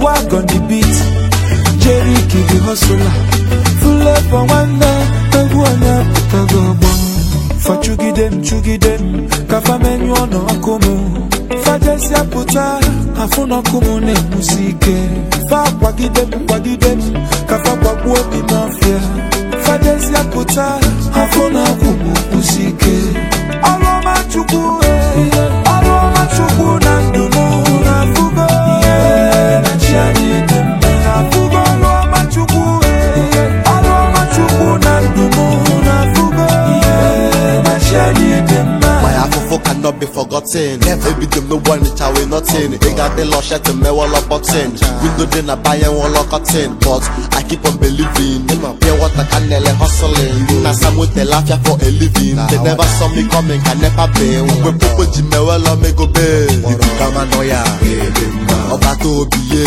swag on the beat Jerry the hustler Flavor nwanne egwu onye pụtago ọgbọ fachugide m chugide m ka fa menyụọ n'ọkụ m fajesịa pụta afụ n'ọkụ m na-enwusi ike fa kwagide m kwagide m ka fa gbagbuo obi n'ọfịa fajesịa pụta afụ n'ọkụ m kwụsi ike ọrụ ọma chukwu eh, ọrụ ọma chukwu na ndụ m na-afụgo ihe na chi anyị dị mma na-afụgo ọrụ ọma chukwu eh, ọrụ ọma chukwu na ndụ m na-afụgo ihe na chi anyị dị mma My afofo cannot be forgotten. Baby, them no one it away nothing. They got the lush at the me wall of button. Window then I buy and wall of cotton. But I keep on believing. Pure water can nearly hustling. Now some with the laugh ya for a living. They never saw me coming, can never be. When people jimmy well on me go be. If you come and know ya. Ọba tó biye.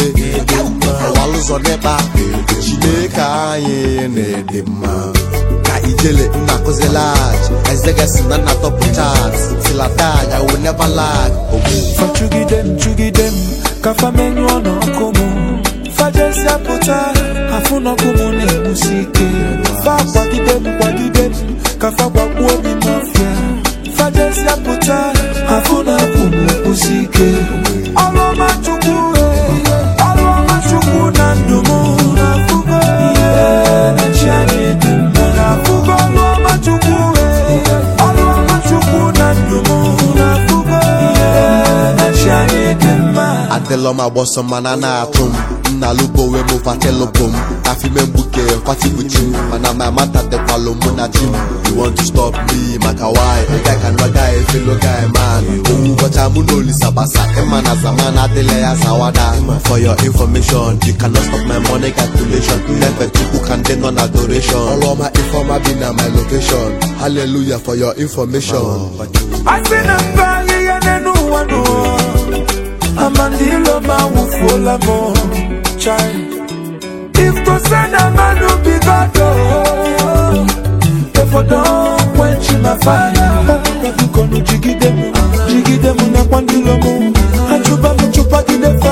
Ọwa lụzọ n'ebe. Chineke anyị na-ede mma. ka ijele nna kụzi lag ezegesi na nna tọpụ chat tilatag i will never lag ogbu fachugide m chugide m ka fa menyụọ n'ọkụ m fajesịa pụta afụ n'ọkụ m na-egbusi ike fa kwagide m kwagide m ka fa gbagbuo obi n'ọfịa fajesịa pụta afụ n'ọkụ m na-egbusi ike ọrụ ọma chukwu eh, ọrụ ọma chukwu na ndụ m na-afụgo ihe na chi anyị dị mma na-afụgo ọrụ ọma chukwu eh, ọrụ ọma chukwu na ndụ m na-afụgo ihe na chi anyị dị mma adịlọ m agbọsọ mana na-atụ m nna lubowe m fatelụbụ m afime mgbuke kwatibuchi m mana ma mata dịkwalụ mụ na chi m you want to stop me maka why ị ga ka nwa guy fellow guy man owu ụbọcha mụ na olisa gbasa ịma na zaman adịla ya zawada for your information you cannot stop my money calculation nefe chukwu ka ndị nọ na adoration ọrụ ọma ifeọma bi na my location hallelujah for your information asị na mba ahịhịa n'elu ụwa n'ụwa amandilo ma wụfuola m chai if to say na mmadụ bigodo efodo kwenchi ma fire bikonu jigide m jigide m nakwa ndilo m achụba m chụpagide